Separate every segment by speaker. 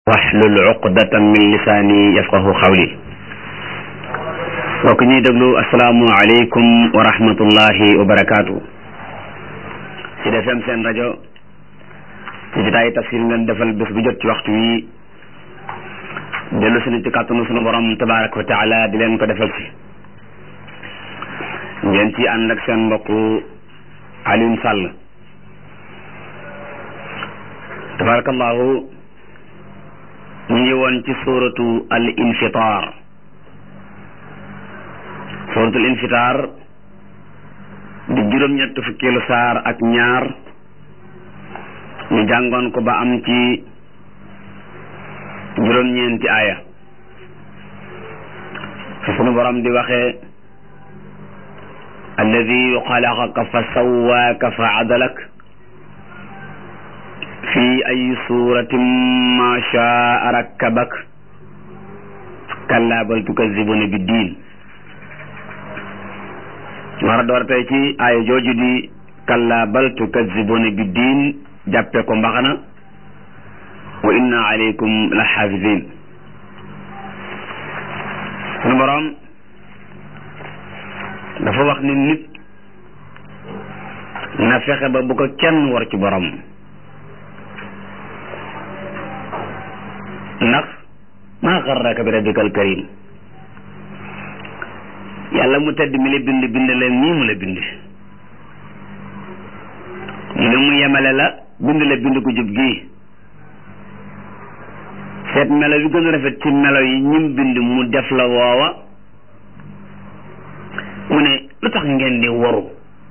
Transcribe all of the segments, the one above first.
Speaker 1: waxlul uqdatan min lisaani yafqahu xawli mbokk ñuy déglu asalaamu aleykum wa rahmatullahi wa barakaatu ci defem seen rajo ci jotaayi tafsir ngeen defal bés bu jot ci waxtu wi dellu sunu ci kàttanu sunu borom tabaraka wa taala di leen ko defal si ngeen ci ànd ak seen mbokku Alioune Sall tabarakallahu ñu ngi woon ci suuratu al infitar suuratul infitar di juróom-ñett fukkeelu saar ak ñaar ñu jàngoon ko ba am ci juróom-ñeenti aaya fi sunu borom di waxee alladi xalaqaka fa sawaaka fa adalak fi ay suratin ma shaa rakkabak kalla bal tukazibuna bi diin war a door tey ci aaya jooju di kalla bal tukazibuna bi diin jàppe ko mbaxana wa inna alaykum la xaafidin sunu boroom dafa wax ni nit na fexe ba bu ko kenn war ci borom ndax maa xarraka bi rabbikal karim yàlla mu tedd mi la bind bind la nii mu la bind mu ne mu yemale la bind la bind ko jub gii seet melo yu gën a rafet ci melo yi ñim bind mu def la woowa mu ne lu tax ngeen di waru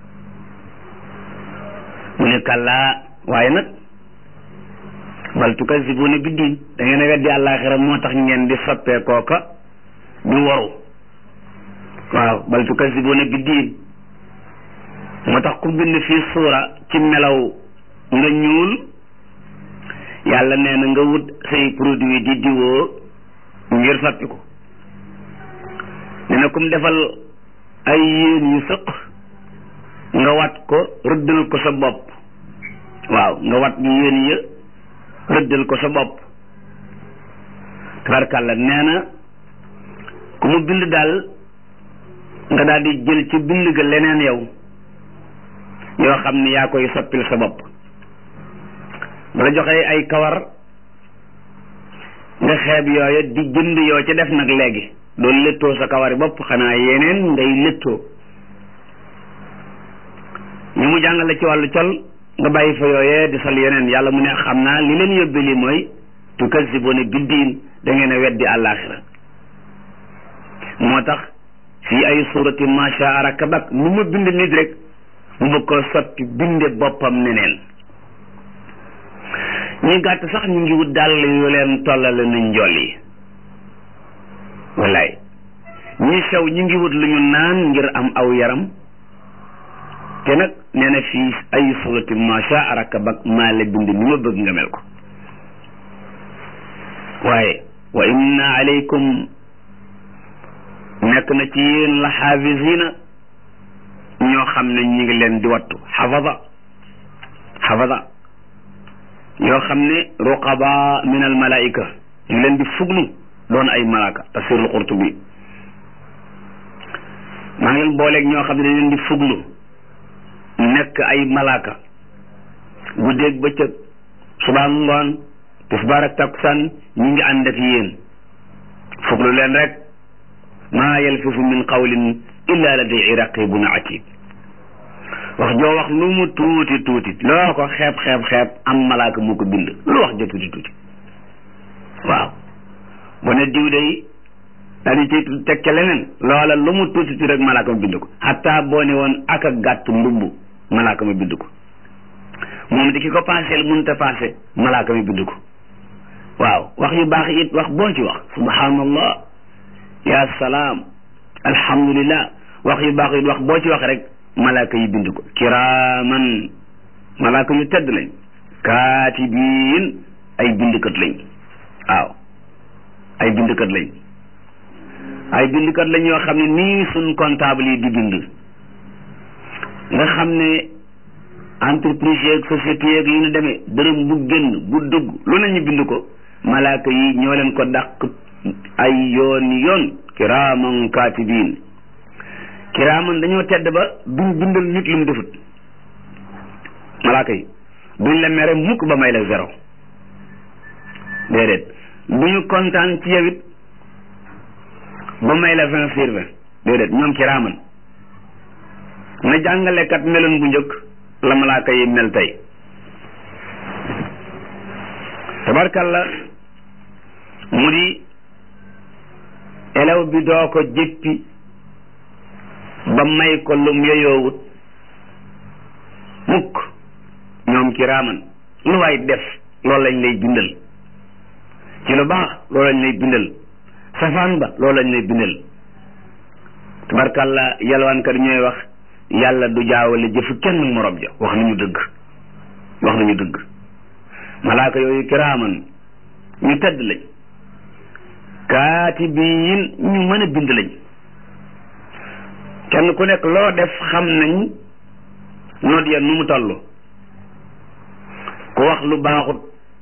Speaker 1: mu ne kàllaa waaye nag bal tukazibuna bi diin da ngeen a weddi àllaaxira moo tax ngeen di soppee kooka di waru waaw bal tukazibuna bi diin moo tax ku bind fii suura ci melaw nga ñuul yàlla nee na nga wut say produit di diwoo ngir soppi ko nee na kum defal ay yéen yu sëq nga wat ko rëddal ko sa bopp waaw nga wat yéen ya rëddal ko sa bopp tabarkàlla nee na ku mu bind daal nga daal di jël ci bind ga leneen yow yoo xam ne yaa koy soppil sa bopp bala joxee ay kawar nga xeeb yooya di jënd yoo ci def nag léegi doon léttoo sa kawari bopp xanaa yeneen ngay léttoo ñu mu jàngale ci wàllu col nga bàyyi fa yooyee di sol yeneen yàlla mu ne xam naa li leen yóbbe li mooy tukazibuna biddiin da ngeen a weddi àllaaxira moo tax fii ay surati masha rakabak nu ma bind nit rek mu bëgg ko sotti binde boppam neneen ñi gàtt sax ñu ngi wut dàll yu leen tollale nañ njool yi wallaay ñi sew ñu ngi wut lu ñu naan ngir am aw yaram te nag nee na fii ay surati masha rakabak maa la bind ni ma bëgg nga mel ko waaye wa inna alaykum nekk na ci yéen la xaafisina ñoo xam ne ñi ngi leen di wattu xafada xafada yoo xam ne ruqaba min al malaika ñu ngi leen di fuglu doon ay malaaka tafsirul qurtubi maa ngi leen booleeg ñoo xam ne dañ leen di fuglu nekk ay malaaka guddeeg bëccëg subaa ngoon tisbaar ak takkusaan ñi ngi ànd ak yéen fuglu leen rek maa yalfisu min qawlin illa ladayhi raqibun atid wax joo wax lu mu tuuti tuuti loo ko xeeb xeeb xeeb am malaaka mu ko bind lu wax ja tuuti tuuti waaw bu ne diw day daal di ci teg ca leneen loola lu mu tuuti tuuti rek malaaka ma bind ko xataa boo ne woon ak a gàtt mbubb malaaka ma bind ko moom di ki ko paaseel mënta paase malaaka ma bind ko waaw wax yu baax it wax boo ci wax subhanallah ya salaam alhamdulillah wax yu baax it wax boo ci wax rek malaaka yi bind ko kiraaman malaaka yu tedd lañ kaatibiin ay bindkat lañ waaw ay bindkat lañ ay bindkat lañ yoo xam ne nii suñ comptable yi di bind nga xam ne entreprise yeeg société yeeg yi ñu demee dërëm bu génn bu dugg lu ne ñu bind ko malaaka yi ñoo leen ko dàq ay yoon yoon kiraaman kaatibiin kiraaman dañoo tedd ba duñ bindal nit lu mu defut malaaka yi duñ la mere mukk ba may la zéro déedéet duñu kontaan ci yow it ba may la vingt sur vingt déedéet ñoom kiraaman na jàngalekat meloon bu njëkk la malaaka yi mel tey tabarkalla mu di elew bi doo ko jéppi ba may ko lum yeyoowut mukk ñoom kiraaman lu waay def loolu lañ lay bindal ci lu baax loolu lañ lay bindal safaan ba loolu lañ lay bindal tabarkalla yalwaankat ñooy wax yàlla du jaawale jëfu kenn morom ja wax nañu dëgg wax nañu dëgg malaaka yooyu kiraaman ñu tedd lañ kaatibiin ñu mën a bind lañ kenn ku nekk loo def xam nañ noot ya nu mu toll ku wax lu baaxut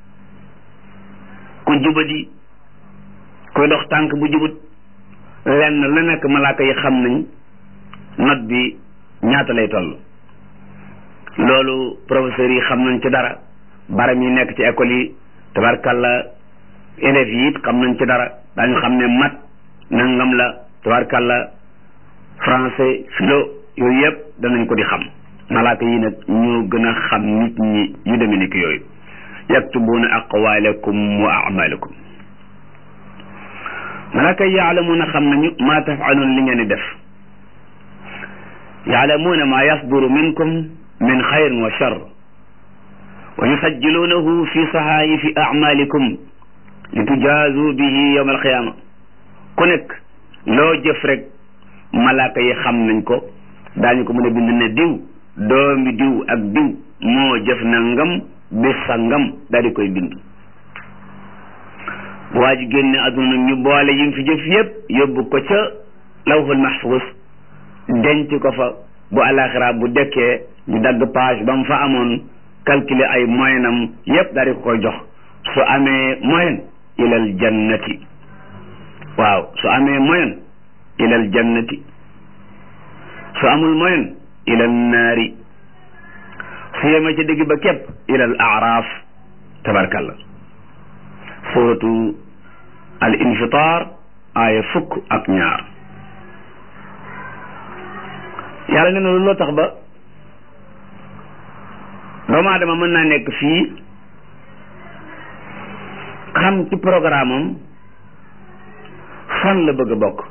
Speaker 1: ku jubadi kuy dox tànk bu jubut lenn lu nekk malaaka yi xam nañ not bi ñaata lay toll loolu professeurs yi xam nañ ci dara baram yi nekk ci école yi tabarkalla élèves yi it xam nañ ci dara daañu xam ne mat nangam la tabarkalla français philo yooyu yëpp danañ ko di xam malaaka yi nag ñoo gën a xam nit ñi yu demee ni ki yooyu yaktubuuna aqwaalakum wa amalakum malaaka yi yaalamuuna xam nañu maa tafaluun li ngeen di def yaalamuuna maa yasduru minkum min xayrin wa char wa yusajjiluunahu fi sahaayifi acmaalikum li tujaazu bihi yowma alqiyaama ku nekk loo jëf rek malaaka yi xam nañ ko daañu ko mën a bind ne diw doomi diw ak diw moo jëf na ngam bis sa ngam daal di koy bind bu waa ji génne àdduna ñu boole yim fi jëf yépp yóbbu ko ca lawhul mahfuus denc ko fa bu alaxira bu dekkee ñu dagg page ba mu fa amoon calculer ay moyenam yépp daal di ko koy jox su amee moyen ilal jannati waaw su amee moyen ilal jannati su amul moyen ilal naari su yemee ca digg ba képp ilal aaraaf tabarkalla suratu al infitar aaya fukk ak ñaar yàlla nee na loolu loo tax ba doomu aadama mën naa nekk fii xam ci programme am fan la bëgg a bokk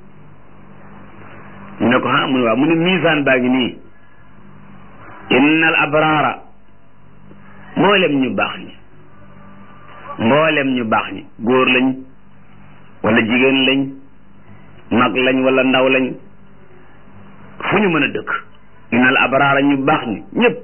Speaker 1: ñu ne ko ah mu ne waaw mu ne misaan baa ngi nii innal abraara mboolem ñu baax ñi mboolem ñu baax ñi góor lañ wala jigéen lañ mag lañ wala ndaw lañ fu ñu mën a dëkk innal abraara ñu baax ñi ñëpp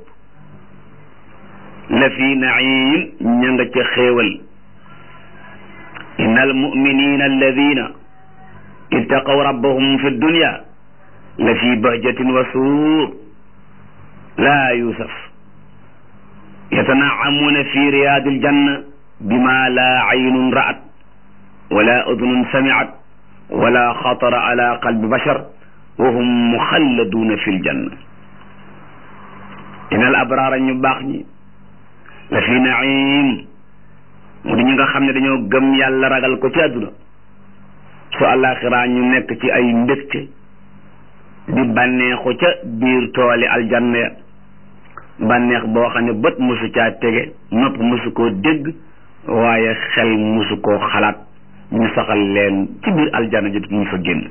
Speaker 1: la fi naim ña nga ca xéewal innal muminina alladina ittaqaw rabbahum fi dunya la fi bahjatin wa suur laa yusaf yatanaamuuna fi riyaadi aljanna bima laa aynun ra'at wala udunun sami'at wala xatara ala qalbi bashar wa hum muxalladuuna fi ljanna innal abraara ñu baax ñi la fi naim mu di ñu nga xam ne dañoo gëm yàlla ragal ko ci àdduna su àllaaxiraa ñu nekk ci ay mbégte di bànneexu ca biir tooli aljanna ya bànneex boo xam ne bët mosu caa tege nopp mosu koo dégg waaye xel mosu koo xalaat ñu saxal leen ci biir aljanna ji ñu fa génn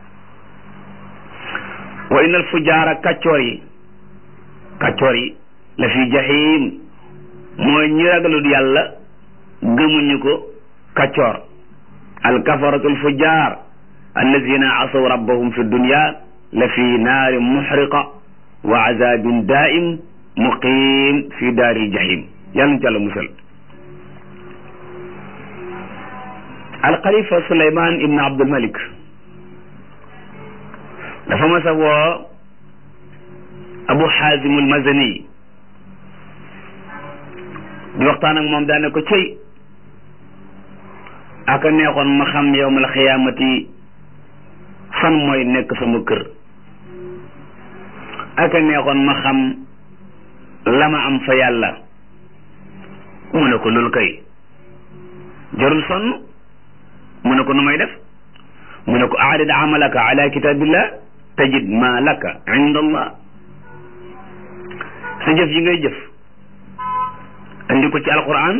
Speaker 1: wa innal fujaara kàccoor yi kàccoor yi la fi jahim mooy ñi ragalul yàlla gëmuñu ko kàccoor alkafaratul fujaar allazina asaw rabbahum fi dunya la fi naari muxriqa wa azabin daim muqim fi daaril jahim yàlla ñu ci àlla musal alxalifa suleyman ibn abdulmalik dafa mas a woo abu xaasim almazani di waxtaan ak moom daane ko cëy aka neexoon ma xam yowmal xiyaamati fan mooy nekk sama kër aka neexoon ma xam la ma am fa yàlla mu ne ko loolu kay jarul sonn mu ne ko nu may def mu ne ko aarid amalaka ala kitabillah tajid ma laka inda allah sa jëf yi ngay jëf andi ko ci alquran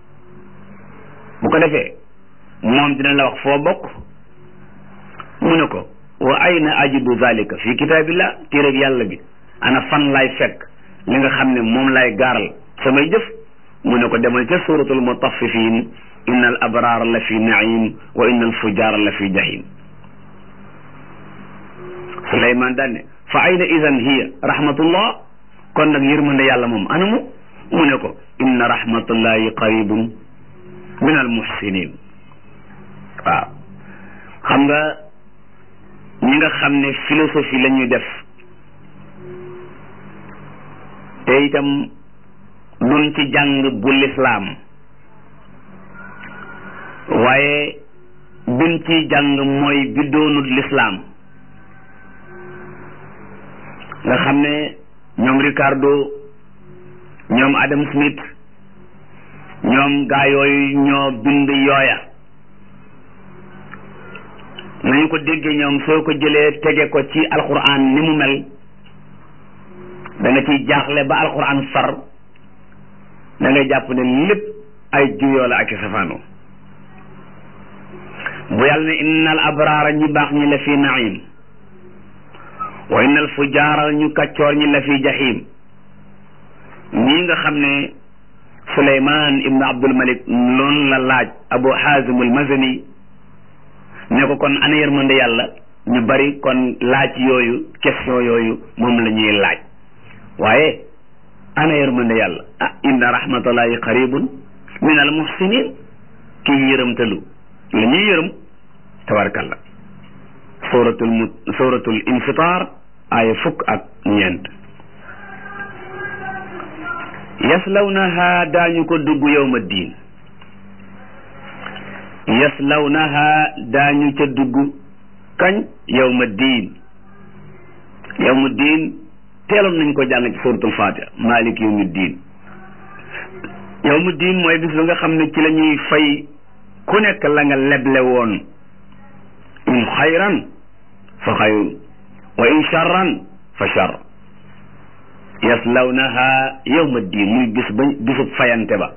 Speaker 1: bu ko defee moom dina la wax foo bokk mu ne ko wa ayna ajidu zalika fi kitabillah téereb yàlla bi ana fan laay fekk li nga xam ne moom laay gaaral samay jëf mu ne ko demal ca suratul mutaffifin inna al abraar la fi naim wa inna al fujaar la fi jahim suleyman daan ne fa ayna idan hiya rahmatullah kon nag yërmande yàlla moom anamu mu ne ko inna rahmatullahi qaribun min al muhsinin waaw xam nga ñi nga xam ne philosophie la ñuy def te itam duñ ci jàng bu lislaam waaye bin ci jàng mooy bi doonut lislaam nga xam ne ñoom Ricardo ñoom Adam Smith ñoom gaa yooyu ñoo bind yooya nañu ko déggee ñoom soo ko jëlee tege ko ci alquran ni mu mel da nga ciy jaaxle ba alquran far da ngay jàpp ne lépp ay juyoo la ak i safaano bu yàlla ne innal abraara ñi baax ñi la fi naim wa innal fujaara ñu kàccoor ñi la fi jahim ñii nga xam ne Suleymaan ibnu Abdul Malik loolu la laaj Abu Hazim al Mazani ne ko kon ana yërmande yàlla ñu bari kon laaj yooyu question yooyu moom la ñuy laaj waaye ana yërmande yàlla ah inna rahmatullahi qaribun min al muhsinin kii yërëmtalu la ñuy yërëm tabarkalla suratul mu suratul infitar aaya fukk ak ñeent yaslawnaha daañu ko dugg yawma diin yaslawnaha daañu ca dugg kañ yawma diin yawma diin teeloon nañ ko jàng ci suratul fatiha malik yawmi diin yawmu diin mooy bis ba nga xam ne ci la ñuy fay ku nekk la nga leble woon in xayran fa xayrun wa in charran fa charr yaslawnaha yawma diin muy bis ba bisub fayante ba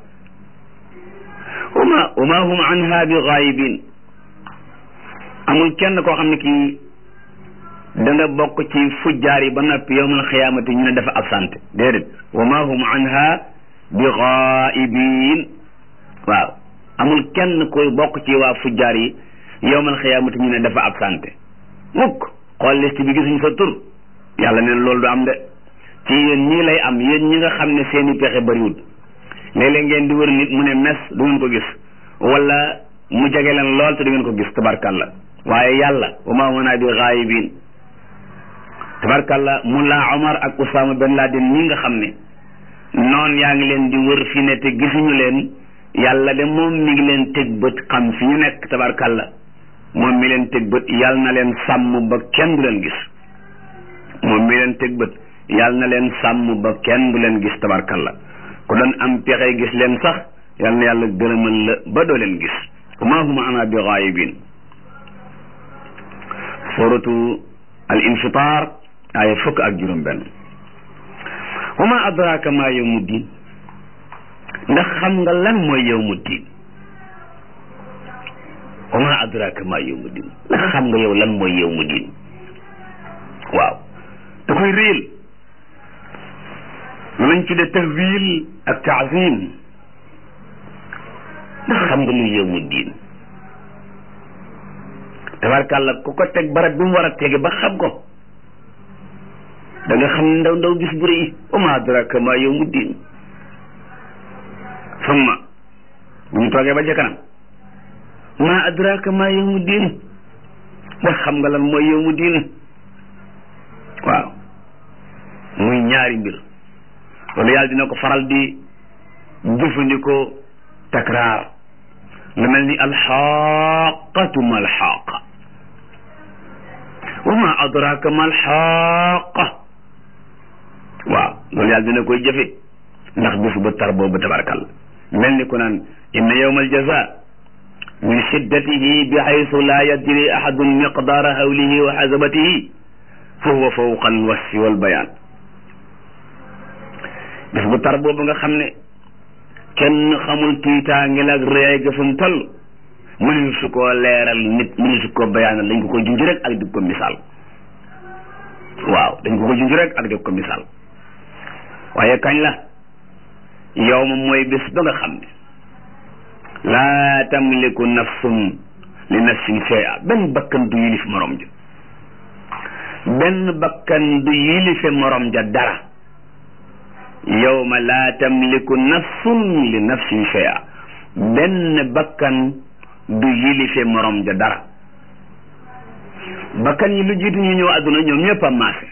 Speaker 1: wama wama hum anha bi gaayibin amul kenn koo xam ne kii da nga bokk ci fujjaar yi ba noppi yawmal xiyaamati ñu ne dafa absente déedéet wama hum anha bi gaayibin waaw amul kenn koy bokk ci waa fujjaar yi yawmal xiyaamati ñu ne dafa absente mukk xool liste bi gisuñ sa tur yàlla neen loolu du am de ci yéen ñii lay am yéen ñi nga xam ne seeni pexe bariwul léeg-léeg ngeen di wër nit mu ne mes du ngeen ko gis wala mu jege leen lool te du ngeen ko gis tabarkalla waaye yàlla wa maa huwa bi gaayibin tabarkalla Mullah Omar ak Oussama Ben Laden ñi nga xam ne noon yaa ngi leen di wër fi ne te gisuñu leen yàlla de moom mi ngi leen teg bët xam fi ñu nekk tabarkalla moom mi leen teg bët yàlla na leen sàmm ba kenn du leen gis moom mi leen teg bët yàlla na leen sàmm ba kenn du leen gis tabarkalla ku doon am pexe gis leen sax yàlla na yàlla gërëmal la ba doo leen gis wa maa hum ana bi gaayibin suratu al infitar aaya fukk ak juróom benn wa ma adraka ma yawmu diin ndax xam nga lan mooy yawmu diin wa ma adraka ma yawmu diin ndax xam nga yow lan mooy yawmu diin waaw da koy réel lu lañ tudde tahwil ak taazim ndax xam nga luy yawmu diin tabarkàlla ku ko teg barab bi mu war a tege ba xam ko da nga xam ndaw ndaw gis bu rëy wa ma adraka ma yawmu diin summa bu ñu toogee ba ca kanam ma adraka ma yawmu diin ndax xam nga lan mooy yawmu diin waaw muy ñaari mbir loolu yàlla dina ko faral di jëfandikoo takraar lu mel ni alxaqatu ma alxaqa wa ma adraka ma alxaqa waaw loolu yàlla dina koy jëfe ndax bis bu tar boobu tabarakalla mel ni ku naan inna yawma aljaza min shiddatihi bi haythu la yadri ahadun miqdara hawlihi wa xasabatihi fa huwa fawqa alwasfi walbayaan bis bu tar boobu nga xam ne kenn xamul tiitaange la ak réy ga fu mu toll mënuñu su koo leeral nit mënuñu su koo bayaanal dañ ko ko junj rek ak di ko misaal waaw dañ ko ko junj rek ak di ko misaal waaye kañ la yow ma mooy bés ba nga xam ne laa tamliku nafsun li nafsin shay'a benn bakkan du yilif morom ja benn bakkan du yilife morom ja dara yawma laa tamliku nafsun li nafsin shay'a benn bakkan du yilife morom ja dara bakkan yi lu jiitu ñu ñëw àdduna ñoom ñëpp a maase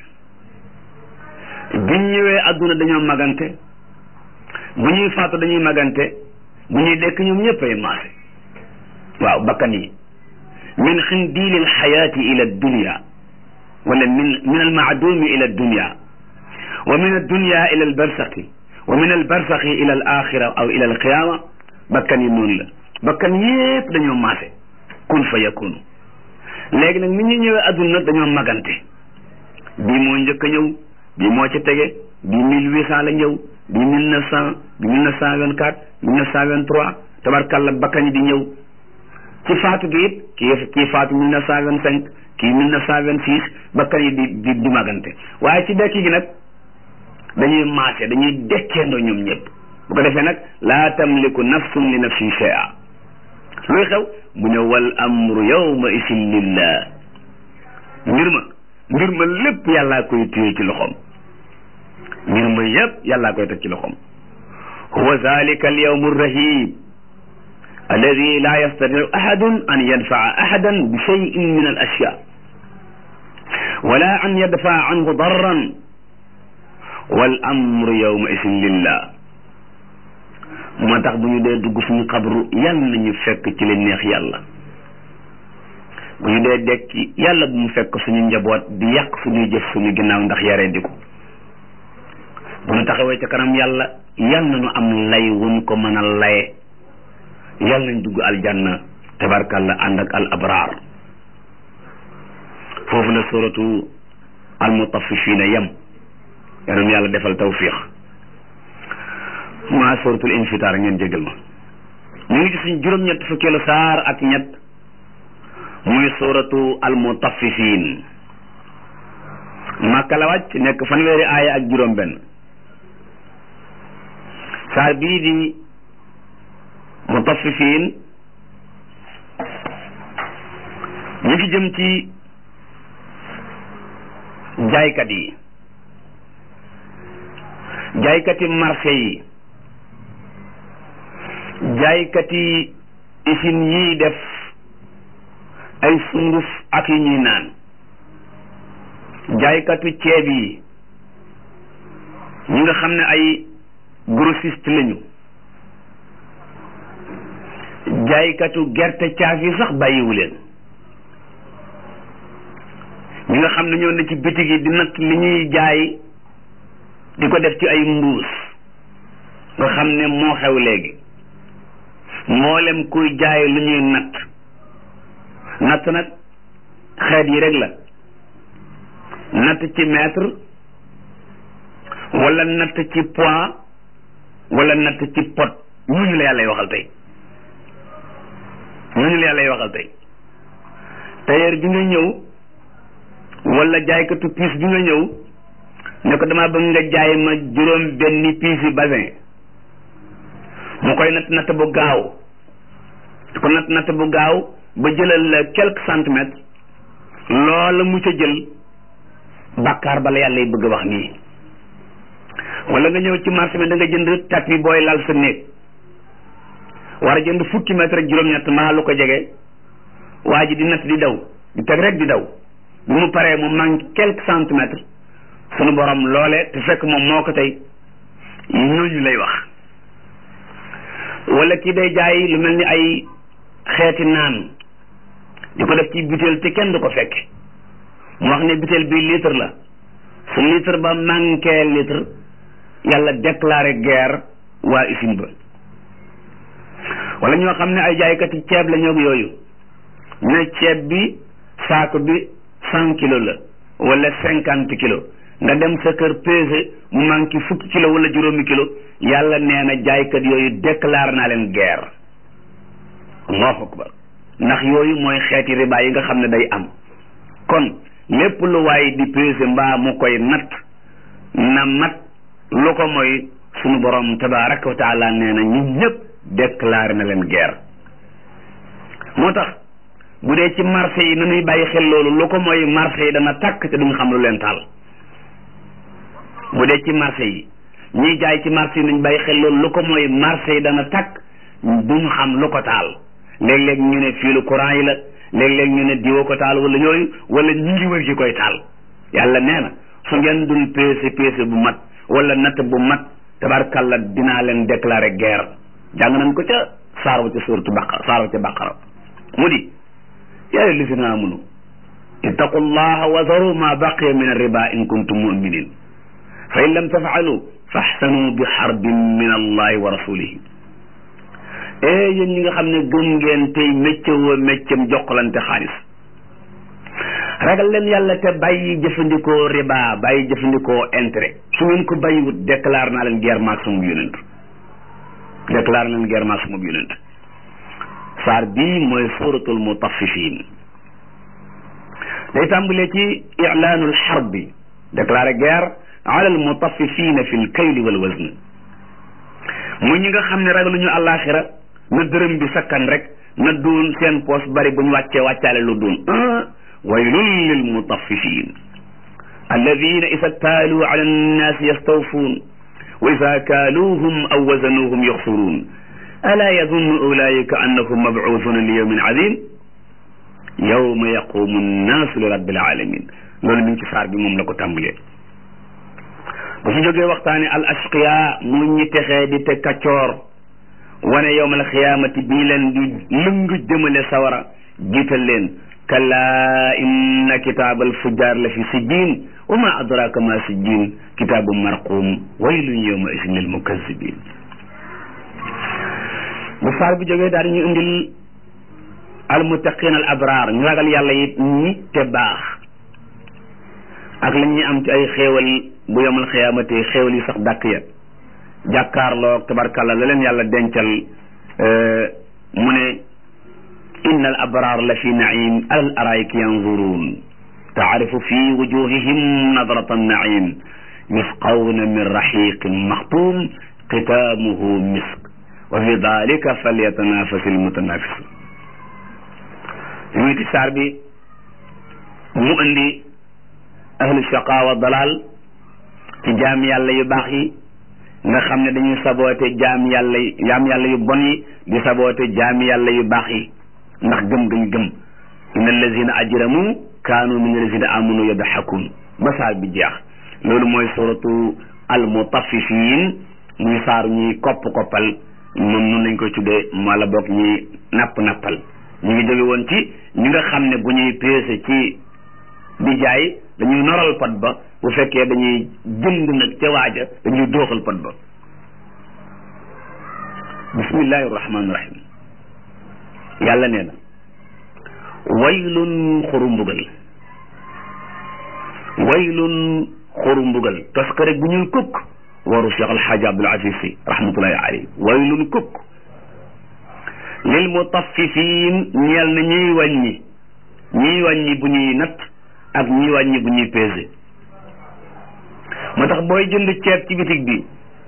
Speaker 1: biñ ñëwee àdduna dañoo magante bu ñuy faatu dañuy magante bu ñuy dekk ñoom ñëpp ay maase waaw bakkan yi min xindiili alxayaati ila dunya wala min min almaadumi ila dunya wa min addunya ila albarsaqi wa min albarsaqi ila al axira aw ila alqiyama bakkan yi noonu la bakkan yépp dañoo maase kun fa yakunu léegi nag ni ñu ñëwee adduna nag dañoo magante bii moo njëkk a ñëw bii moo ci tege bii mille huit cent la ñëw bii mille neuf cent bii mille neuf cent vingt quatre mille neuf cent vingt trois tabarkalla bakkan yi di ñëw ci faatu gi it kii kii faatu mille neuf cent vingt cinq kii mille neuf cent vingt six bakkan yi di di di magante waaye ci dekki gi nag dañuy maase dañuy dekkeendoo ñoom ñëpp bu ko defee nag laa tamliku nafsun li nafsin shay'a luy xew mu ne wal amru yawma isin lillah mbir ma mbir ma lépp yàllaa koy téye ci loxoom mbir ma yépp yàllaa koy teg ci loxoom huwa zalika al yawmu arrahib alladi la yastatiu ahadun an yanfaa ahadan bi cheyin min al ashya wala an yadfaa anhu darran wal amru yawma isin lillah moo tax bu ñu dee dugg suñu xabru yàlla nañu fekk ci li neex yàlla bu ñu dee dekki yàlla bu mu fekk suñu njaboot di yàq suñuy jëf suñu ginnaaw ndax yaree di ko bu ñu taxawee ca kanam yàlla yàlla nañu am lay wuñ ko mën a laye yàlla nañ dugg aljanna tabarkalla ànd ak al abraar foofu la suratu al mutaffifina yem yàlla yàlla defal tawfiq maa suratul infitaar ngeen jégal ma ñu ngi ci suñ juróom-ñett fukkeelu saar ak ñett muy suratu almutaffifin màkka la wàcc nekk fanweeri aaya ak juróom benn saar bii di mutaffifin ñu ngi jëm ci jaaykat yi jaaykati marché yi jaaykati usine yiy def ay sunguf ak yi ñuy naan jaaykatu ceeb yi ñi nga xam ne ay grossiste lañu jaaykatu gerte caaf yi sax bàyyiwu leen ñi nga xam ne ñoo ne ci bitig yi di natt li ñuy jaay di ko def ci ay mbuus nga xam ne moo xew léegi mboolem kuy jaay lu ñuy natt natt nag xeet yi rek la natt ci mètre wala natt ci poids wala natt ci pot ñooñu la yàlla waxal tey ñooñu la yàlla waxal tey tailleur bi nga ñëw wala jaaykatu piis bi nga ñëw ne ko dama bëgg nga jaay ma juróom benni piis yi basin mu koy natt natt bu gaaw ko natt natt bu gaaw ba jëlal la quelques centimètres loola mu ca jël bàkkaar bala yàlla yi bëgg a wax nii wala nga ñëw ci marché bi da nga jënd tapis booy lal sa néeg war a jënd fukki mètre ak juróom-ñett maa lu ko jege waa ji di natt di daw di teg rek di daw bi mu paree mu manque quelques centimètres sunu borom loole te fekk moom moo ko tey ñooñu lay wax wala kii day jaay lu mel ni ay xeeti naan di ko def ci butéel te kenn du ko fekk mu wax ne butéel bi litre la su litre ba manqué litre yàlla déclaré guerre waa usine ba wala ñoo xam ne ay jaaykati ceeb la ñoo yooyu ne ceeb bi saako bi cent kilos la wala cinquante kilos nga dem sa kër pesé mu manqué fukki kilo wala juróomi kilo yàlla nee na jaaykat yooyu déclaré naa leen guerre allahu akbar ndax yooyu mooy xeeti riba yi nga xam ne day am kon lépp lu waay di pesé mbaa mu koy natt na mat lu ko mooy sunu borom tabaraka wa taala nee na ñun ñëpp déclaré na leen guerre moo tax bu dee ci marché yi nañuy bàyyi xel loolu lu ko mooy marché yi dana takk te duñ xam lu leen taal bu dee ci marché yi ñiy jaay ci marché yi nañ bàyyi xel loolu lu ko mooy marché yi dana takk duñu xam lu ko taal léeg-léeg ñu ne fiilu courant yi la léeg-léeg ñu ne diwo ko taal wala yooyu wala ñi ngi wër ci koy taal yàlla nee na su ngeen dul peese peese bu mat wala natt bu mat tabarkalla dinaa leen déclarer guerre jàng nañ ko ca saar wa ca suuratu baqara saar wa ca baqara mu di yaa ayyuha llazina amanu ittaqu llaha wa zaru ma baqiya min arriba in kuntum muminin fa in lam tafaalu faxsanu bi xarbin min allahi wa rasulihi ee yéen ñi nga xam ne gëm ngeen tey mécce woo méccam jokkalante xaalis ragal leen yàlla te bàyyi jëfandikoo riba bàyyi jëfandikoo intérêt su ngeen ko bàyyiwut déclare naa leen guerre maag sama yonent déclare naa leen guerre maag sama yonent saar bii mooy suratul mutaffifin day tàmbalee ci ilaanul xarbi déclaré guerre ala al mutaffifina fi l kayli wal wazn muy ñi nga xam ne ragaluñu àllaaxira na dërëm bi sakkan rek na doon seen poos bari bu ñu wàccee wàccaale lu doon waylun lil mutaffifin alladina ida ktaaluu ala annaasi yastawfuun wa ida kaaluuhum aw wazanuuhum yaxsuruun alaa yazunnu ulaika annahum mabcuusuuna li yawmin azim yawma yaqumu nnaasu li rabbil alamin loolu mi ngi ci saar bi moom la ko tàmbalee bu ci jógee waxtaane al ashqiya mu ñi texee di te kaccoor wane yowmal xiyaamati bii leen di lëng jëmale sawara jiital leen kalla inna kitaabal fujjaar la fi sijjiin wa ma adraka ma sijjiin kitaabu marquum waylun yawma isin lil mukazzibin bu saar bi jógee daal ñu indil al muttaqin al abraar ñu ragal yàlla it ñi te baax ak la ñuy am ci ay xéewal bu yomal xiyaamate xéewal yi sax dàkk ya jàkkaarloog tabarkalla la leen yàlla dencal mu ne inna al abraar la fi naim alal araiki yanzuruun taarifu fi wujuhihim nadrata naim yusqawna min raxiqin maxtuum xitaamuhu misk wa fi dalika falyatanafasi almutanafisun ñuy ti saar bi mu indi ahlu shaqaawa dalal ci jaam yàlla yu baax yi nga xam ne dañuy saboote jaam yàlla yi jaam yàlla yu bon yi di saboote jaam yàlla yu baax yi ndax gëm gañ gëm inna allazina ajramu kaanu min allazina amanu yadxakun ba saar bi jeex loolu mooy suratu al mutaffifin muy saar ñuy kopp koppal moom nun lañ koy tuddee wala boog ñuy napp nappal ñu ngi jóge woon ci ñi nga xam ne bu ñuy peese ci di jaay dañuy noral pot ba bu fekkee dañuy jënd nag ca waaja dañuy dooxal pot ba bismillahi rahmaani rahim yàlla nee na waylun xoru mbugal waylun xoru mbugal parce que rek bu ñuy kukk waru Cheikh Alxaaji Abdul Aziz Si rahmatullahi alayhi waylun kukk lil mutaffifin ñeel na ñuy wàññi ñuy wàññi bu ñuy natt ak ñuy wàññi bu ñuy pesé moo tax booy jënd ceeb ci bitig bi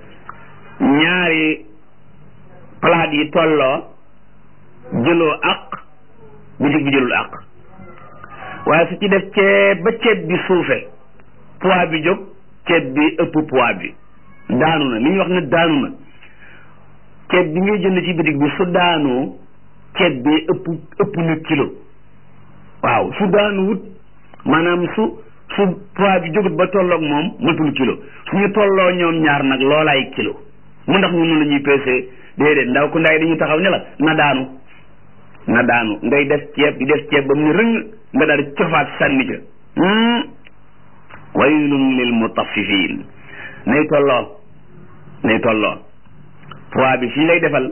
Speaker 1: ñaari palaat yi tolloo jëloo ak bitig bi jëlul ak waaye su ci def ceeb ba ceeb bi suufe poids bi jóg ceeb bi ëpp poids bi daanu na li ñuy wax ne daanu na ceeb bi ngay jënd ci bitig bi su daanoo ceeb bi ëpp ëpp na kilo waaw su daanu wut maanaam su su poids bi jógut ba tolloog moom matul kilo suñu tolloo ñoom ñaar nag loolaay kilo mu ndax ñu noonu la ñuy peese déedéet ndaw ku ndaay dañuy taxaw ne la na daanu na daanu ngay def ceeb di def ceeb ba mu ne rëng nga daal di cofaat sànni ca waylun lil mutaffifin nay tolloo nay tolloo poids bi fii lay defal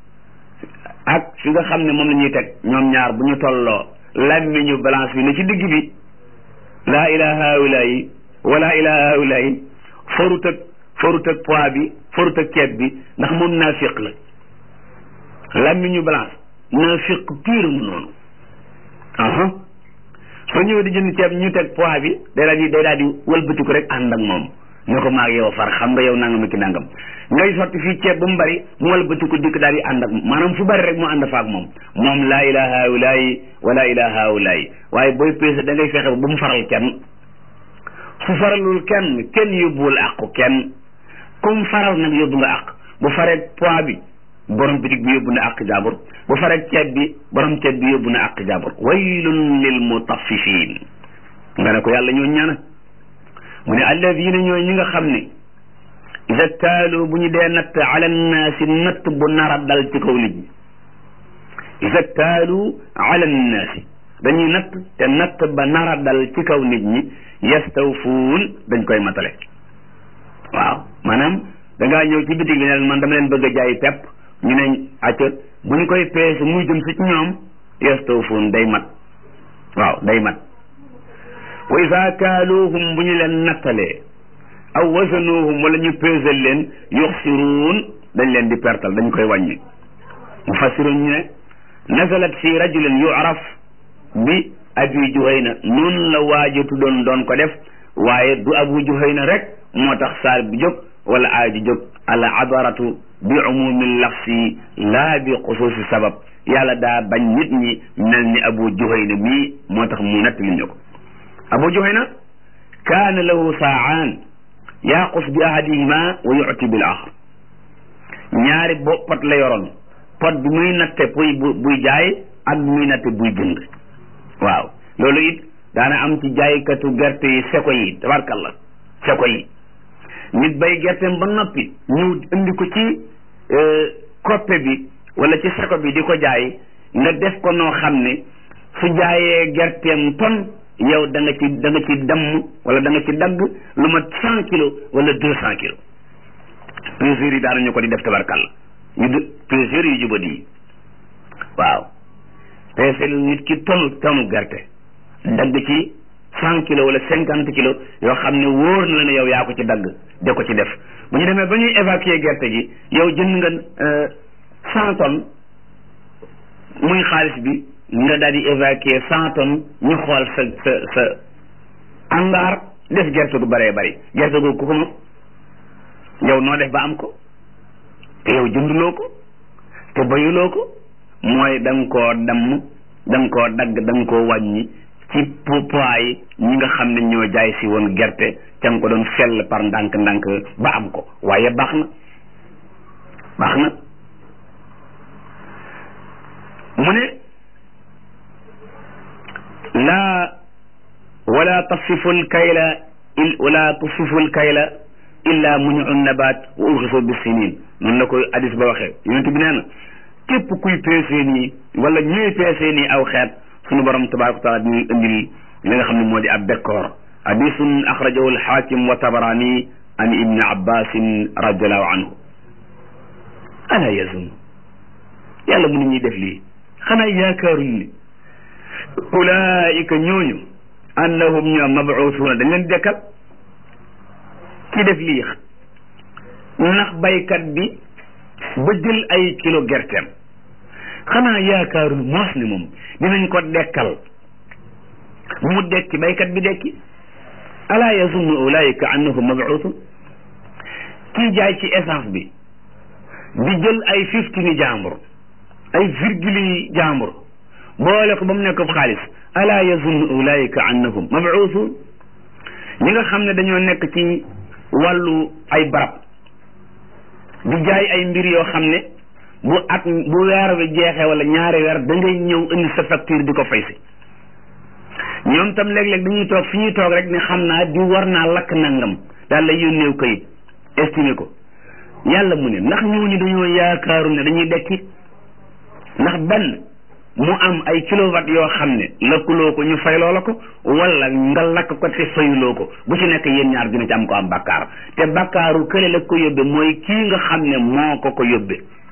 Speaker 1: ak fi nga xam ne moom la ñuy teg ñoom ñaar bu ñu tolloo làmmiñu balance bi ne ci digg bi laa ilaha haulayi wala ilaha haulayi forut ak forut ak poids bi forut ak ceeb bi ndax moom naafiq la làmmiñu balance naafiq pire mu noonu aha soo ñëwee di jënd ceeb ñu teg poids bi day daal di day daal di wëlbatiku rek ànd ak moom ne ko maag yow far xam nga yow nangam ki nangam ngay sotti fii ceeb ba mu bari mu wëlbatiku dikk daal di ànd ak maanaam fu bari rek mu ànd fa ak moom moom laa ilaha haulayi wala ilaha haulayi waaye booy peese da ngay fexe ba mu faral kenn su faralul kenn kenn yóbbuwul àqu kenn comme faral nag yóbbu nga àq bu faree poids bi borom bitig bi yóbbu na àq jaabur bu faree ceeb bi borom ceeb bi yóbbu na àq jaabur waylun lil mutaffifin nga ne ko yàlla ñoo ñaana mu ne alladina ñooy ñi nga xam ne ida taalu bu ñu dee natt ala nnaasi natt bu nara dal ci kaw nit ñi ida taalu ala nnaasi dañuy natt te natt ba nara dal ci kaw nit ñi yastawfuun dañ koy matale waaw maanaam dangaa ñëw ci bitig bi ne man dama leen bëgg a jaay pepp ñu ne acca bu ñu koy peese muy jëm si ci ñoom yastawfuun day mat waaw day mat wa isa kaaluuhum bu ñu leen nattalee aw wasanuuhum wala ñu peesal leen yuxsiruun dañ leen di pertal dañ koy wàññi mufassiruun ñu ne nazalat fi rajulin yu'raf bi abi juhayna noonu la waaji tuddoon doon ko def waaye du abu juhayna rek moo tax saar bi jóg wala aay ji jóg al abaratu bi umumi lafsi laa bi xusuusi sabab yàlla daa bañ nit ñi mel ni abu juhayna mii moo tax mu nett li ñu ko abu juhayna kaana lahu saa'aan yaaqus bi ahadihima wa yu'ti bil axar ñaari bo pot la yoroon pot bi muy natte puy bu buy jaay ak bi muy natte buy jënd waaw loolu it daana am ci jaaykatu gerte yi seko yi tabarkalla seko yi nit bay gerteem ba noppi ñëw indi ko ci koppe bi wala ci seko bi di ko jaay nga def ko noo xam ne su jaayee gerteem ton yow da nga ci da nga ci damm wala da nga ci dagg lu mat cent kilos wala deux cent kilos peseurs yi daanañu ko di def tabarkalla yu d peseurs yu jubadi yi waaw peese lu nit ki tonu tonu gerte dagg ci cent kilos wala cinquante kilos yoo xam ne wóor na la ne yow yaa ko ci dagg de ko ci def bu ñu demee ba ñuy évacuer gerte gi yow jënd nga cent tonnes muy xaalis bi nga daal di évacuer cent tonnes ñu xool sa sa sa angaar def gerte gu bëree bëri gerte gu ku ko moom yow noo def ba am ko te yow jënduloo ko te bayuloo ko mooy da nga koo damm da nga koo dagg da nga koo wàññi ci poids yi ñi nga xam ne ñoo jaay si woon gerte ca nga ko doon fell par ndànk-ndànk ba am ko waaye baax na baax na mu ne laa wala tasifu lkayla wala tasifu lkayla illa muniu nabat wa urxisu bisinin noonu la ko hadis ba waxee yonent bi nee na képp kuy peesee nii wala ñuy peesee nii aw xeet sunu borom tabaraka wa taala ñuy indil li nga xam ne moo di ab bekkoor hadisun axrajahu alxaakim wa tabarani an ibni abbasin radiallahu anhu ala yazun yàlla mu ne ñuy def lii xanaa yaakaaruñ ni ulaika ñooñu annahum ñoom mabuusuuna dañ leen dekkal ki def lii ndax baykat bi ba jël ay kilo gerteem xanaa yaakaarul moos ni moom dinañ ko dekkal mu dekki baykat bi dekki alaa yazunnu ulaika annahum mabuusun kii jaay ci essence bi di jël ay fiftini jàmbur ay virgule yi jàmbur boole ko ba mu nekk xaalis alaa yazunnu ulaika annahum mabuusun ñi nga xam ne dañoo nekk ci wàllu ay barab di jaay ay mbir yoo xam ne bu at bu weer bi jeexee wala ñaari weer da ngay ñëw indi sa facture di ko fay si ñoom tam léeg-léeg dañuy toog fi ñuy toog rek ne xam naa di war naa lakk nangam daal lay yónneew kayit estimé ko yàlla mu ne ndax ñooñu dañoo yaakaaru ne dañuy dekki ndax benn mu am ay kilowatt yoo xam ne lakkuloo ko ñu fayloo la ko wala nga lakk ko te fayuloo ko bu ci nekk yéen ñaar dina ci am ko am bakkaar te bakkaaru kële la ko yóbbe mooy kii nga xam ne moo ko ko yóbbe